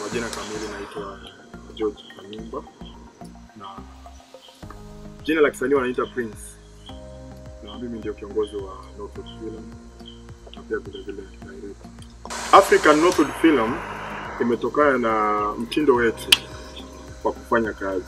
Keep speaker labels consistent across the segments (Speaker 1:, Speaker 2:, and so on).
Speaker 1: Kwa jina kamili naitwa George Kanimba na jina la kisanii wanaita Prince, na mimi ndio kiongozi wa Northwood Film na pia vile vile director. African Northwood Film imetokana na mtindo wetu wa kufanya kazi.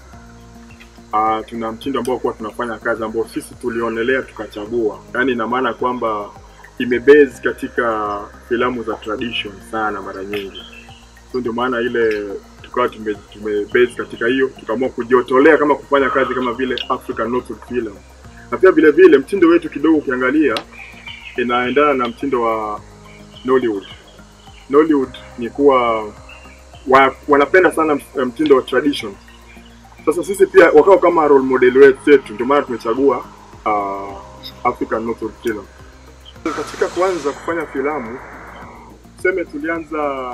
Speaker 1: Uh, tuna mtindo ambao kuwa tunafanya kazi ambao sisi tulionelea tukachagua, yaani ina maana kwamba imebase katika filamu za tradition sana mara nyingi, so ndio maana ile tukawa tume, tume base katika hiyo, tukaamua kujiotolea kama kufanya kazi kama vile African Northwood Film, na pia vile vile mtindo wetu kidogo ukiangalia inaendana na mtindo wa Nollywood. Nollywood ni kuwa wa, wanapenda sana mtindo wa tradition. Sasa sisi pia wakawa kama role model wetu, ndio maana tumechagua uh, African Northwood Film. Katika kuanza kufanya filamu, tuseme tulianza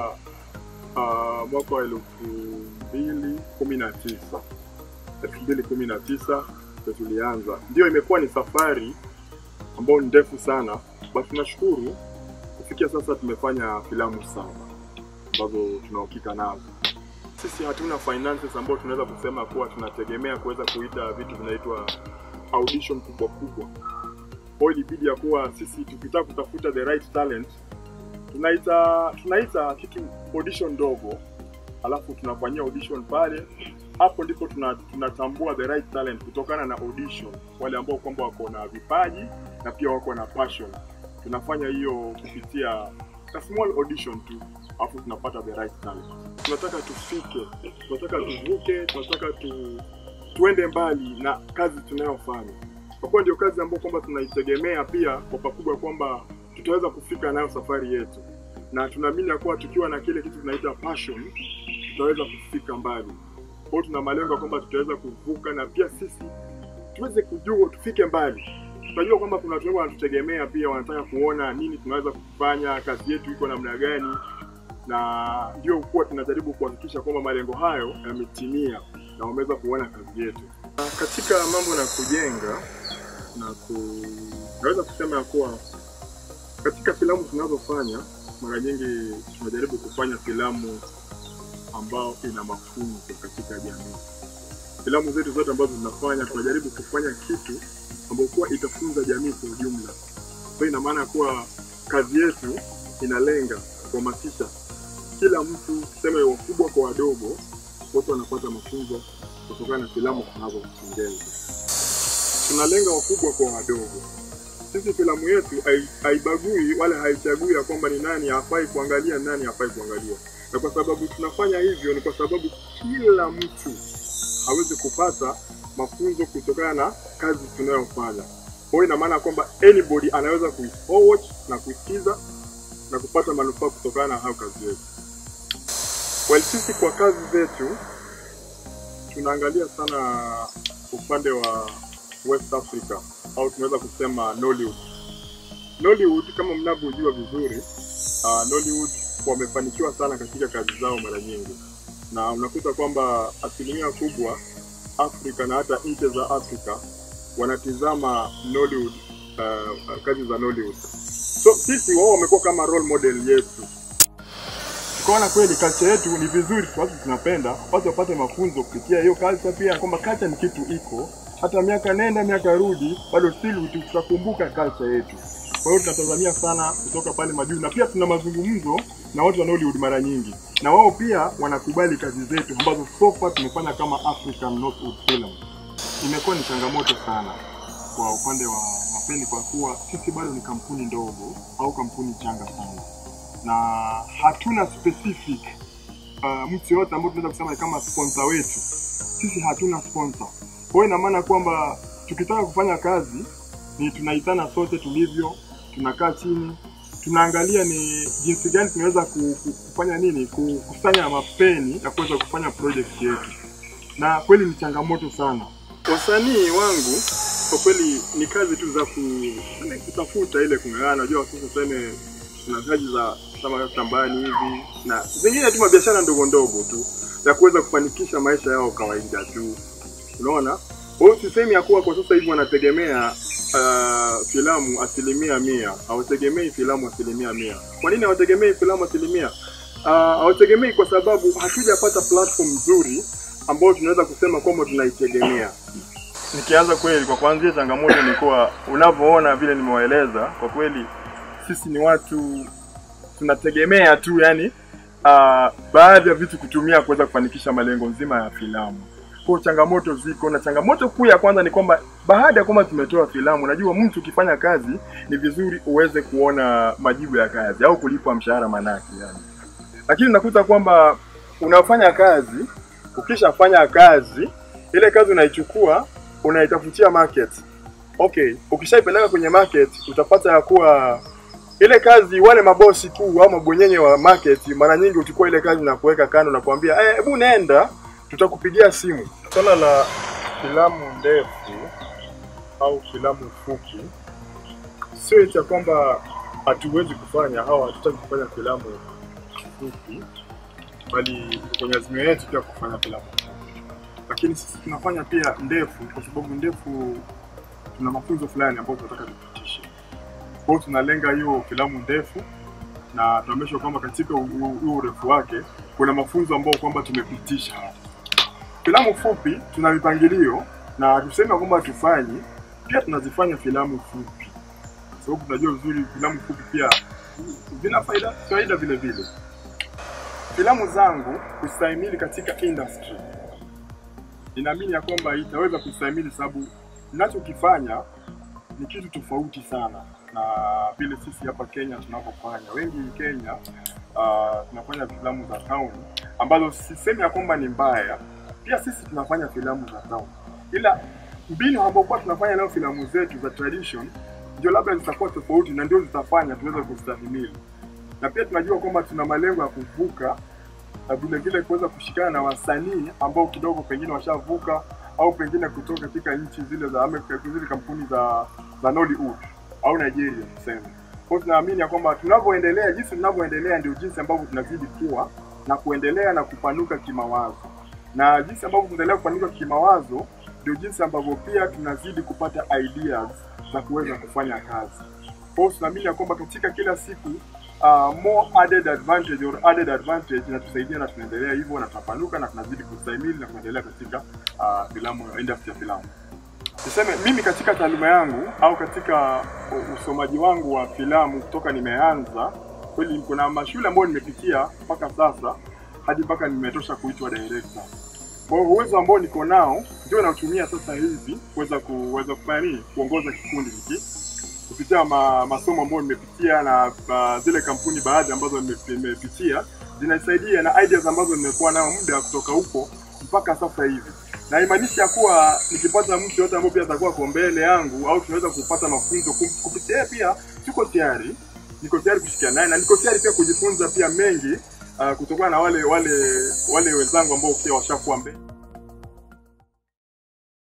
Speaker 1: uh, mwaka wa elfu mbili kumi na tisa elfu mbili kumi na tisa ndio tulianza. Ndio imekuwa ni safari ambayo ni ndefu sana, basi tunashukuru kufikia sasa tumefanya filamu saba ambazo tunahakika nazo. Sisi hatuna finances ambayo tunaweza kusema kuwa tunategemea kuweza kuita vitu vinaitwa audition kubwa kubwa. Kwa hiyo ilibidi ya kuwa sisi tukitaka kutafuta the right talent tunaita tunaita kitu audition ndogo, alafu tunafanyia audition pale. Hapo ndipo tuna- tunatambua the right talent kutokana na audition, wale ambao kwamba wako na vipaji na pia wako na passion. Tunafanya hiyo kupitia a small audition tu, alafu tunapata the right talent. Tunataka tufike, tunataka tuvuke, tunataka tu, tuende mbali na kazi tunayofanya, kwa kuwa ndio kazi ambayo kwamba tunaitegemea pia kwa pakubwa kwamba tutaweza kufika nayo safari yetu, na tunaamini ya kuwa tukiwa na kile kitu tunaita passion tutaweza kufika mbali. Kwa hiyo tuna malengo ya kwamba tutaweza kuvuka na pia sisi tuweze kujua tufike mbali. Tunajua kwamba kuna watu wengi wanatutegemea pia, wanataka kuona nini tunaweza kufanya, kazi yetu iko namna gani, na ndio kuwa tunajaribu kuhakikisha kwamba malengo hayo yametimia na wameweza kuona kazi yetu. Na Katika mambo na kujenga na ku... naweza kusema ya kuwa katika filamu tunazofanya mara nyingi tunajaribu kufanya filamu ambao ina mafunzo katika jamii. Filamu zetu zote ambazo tunafanya tunajaribu kufanya kitu ambayo kuwa itafunza jamii kwa ujumla. Kwa hiyo ina maana kuwa kazi yetu inalenga kuhamasisha kila mtu, tuseme wakubwa kwa wadogo, wote wanapata mafunzo kutokana na filamu tunazotengeza. Tunalenga wakubwa kwa wadogo. Sisi filamu yetu hai- haibagui wala haichagui ya kwamba ni nani hafai kuangalia, ni nani hafai kuangalia, na kwa sababu tunafanya hivyo ni kwa sababu kila mtu aweze kupata mafunzo kutokana na kazi tunayofanya. Kwa hiyo ina maana kwamba anybody anaweza kuiforward na kuisikiza na kupata manufaa kutokana na hayo kazi yetu. Well, sisi kwa kazi zetu tunaangalia sana upande wa West Africa au tunaweza kusema Nollywood. Nollywood kama mnavyojua vizuri, uh, Nollywood wamefanikiwa sana katika kazi zao mara nyingi, na unakuta kwamba asilimia kubwa Afrika na hata nchi za Afrika wanatizama Nollywood, uh, kazi za Nollywood. So sisi wao wamekuwa kama role model yetu. Tukaona kweli culture yetu ni vizuri, watu tunapenda watu wapate mafunzo kupitia hiyo culture, pia kwamba culture ni kitu iko hata miaka nenda miaka rudi, bado still tutakumbuka culture yetu. Kwa hiyo tunatazamia sana kutoka pale majuu, na pia tuna mazungumzo na watu wa Nollywood mara nyingi, na wao pia wanakubali kazi zetu ambazo so far tumefanya kama African Northwood Film. Imekuwa ni changamoto sana kwa upande wa mapeni, kwa kuwa sisi bado ni kampuni ndogo au kampuni changa sana, na hatuna specific uh, mtu yoyote ambao tunaweza kusema ni kama sponsor wetu. Sisi hatuna sponsor. Kwa hiyo ina maana kwamba tukitaka kufanya kazi ni tunaitana sote tulivyo, tunakaa chini, tunaangalia ni jinsi gani tunaweza ku- ku- kufanya nini, kukusanya mapeni ya kuweza kufanya project yetu, na kweli ni changamoto sana. Wasanii wangu kwa kweli ni kazi tu za ku, yani kutafuta ile kung'ang'ana. Unajua sasa tuseme kuna kazi za kama shambani hivi na zingine tu mabiashara ndogo ndogo tu ya kuweza kufanikisha maisha yao kawaida tu, unaona. Kwa hiyo sisemi ya kuwa kwa sasa hivi wanategemea uh, filamu asilimia mia, hawategemei filamu asilimia mia. Kwa nini hawategemei filamu asilimia? Ah, hautegemei kwa sababu hatujapata platform nzuri ambayo tunaweza kusema kwamba tunaitegemea. Nikianza kweli, kwa kuanzia, changamoto ni kuwa unavyoona vile nimewaeleza, kwa kweli sisi ni watu tunategemea tu yani uh, baadhi ya vitu kutumia kuweza kufanikisha malengo nzima ya filamu. Kwa changamoto ziko, na changamoto kuu ya kwanza ni kwamba baada ya kwamba tumetoa filamu, najua mtu ukifanya kazi ni vizuri uweze kuona majibu ya kazi au kulipwa mshahara manake yani. Lakini unakuta kwamba unafanya kazi, ukishafanya kazi ile kazi unaichukua unaitafutia market. Okay, ukishaipeleka kwenye market utapata ya kuwa ile kazi wale mabosi kuu au mabwenyenye wa market mara nyingi uchukua ile kazi na kuweka kando na kuambia hebu eh, nenda tutakupigia simu. Swala la filamu ndefu au filamu fupi sio eti ya kwamba hatuwezi kufanya au hatutaki kufanya filamu fupi, bali kwenye azimio yetu pia kufanya filamu fupi, lakini sisi tunafanya pia ndefu kwa sababu ndefu tuna mafunzo fulani ambayo tunataka tupitishe. Kwa hiyo tunalenga hiyo filamu ndefu na tunaonyesha kwamba katika huo urefu wake kuna mafunzo ambayo kwamba tumepitisha hapa. Filamu fupi tuna mipangilio na tuseme kwamba tufanyi, pia tunazifanya filamu fupi, kwa sababu tunajua vizuri filamu fupi pia zina faida faida vile vile. Filamu zangu kustahimili katika industry, ninaamini ya kwamba itaweza kustahimili, sababu ninachokifanya ni kitu tofauti sana na vile sisi hapa Kenya tunavyofanya. Wengi Kenya uh, tunafanya filamu za town ambazo sisemi ya kwamba ni mbaya, pia sisi tunafanya filamu za town, ila mbinu ambayo kwa tunafanya nayo filamu zetu za tradition ndio labda zitakuwa tofauti na ndio zitafanya tuweze kustahimili, na pia tunajua kwamba tuna malengo ya kuvuka na vile vile kuweza kushikana na wasanii ambao kidogo pengine washavuka au pengine kutoka katika nchi zile za Amerika, zile kampuni za za Nollywood au Nigeria tuseme. Kwa hiyo tunaamini ya kwamba tunavyoendelea, jinsi tunavyoendelea ndio jinsi ambavyo tunazidi kuwa na kuendelea na kupanuka kimawazo, na jinsi ambavyo tunaendelea kupanuka kimawazo ndio jinsi ambavyo pia tunazidi kupata ideas za kuweza kufanya kazi. Kwa hiyo tunaamini ya kwamba katika kila siku uh, more added advantage or added advantage inatusaidia na tunaendelea hivyo na tunapanuka na tunazidi kustahimili na kuendelea katika uh, filamu industry ya filamu. Niseme mimi katika taaluma yangu au katika usomaji wangu wa filamu kutoka nimeanza, kweli kuna mashule ambayo nimepitia mpaka sasa hadi mpaka nimetosha kuitwa director. Kwa hiyo uwezo ambao niko nao ndio nautumia sasa hivi kuweza kuweza kufanya nini, kuongoza kikundi hiki kupitia ma, masomo ambayo nimepitia na uh, zile kampuni baadhi ambazo nimepitia zinasaidia na ideas ambazo nimekuwa nayo muda kutoka huko mpaka sasa hivi na imaanisha kuwa nikipata mtu yote ambaye pia atakuwa kwa mbele yangu au tunaweza kupata mafunzo kupitia yeye, pia tuko tayari, niko tayari kushikiana naye na niko tayari pia kujifunza pia mengi uh, kutokana na wale wale wale wenzangu ambao pia washakuwa mbele.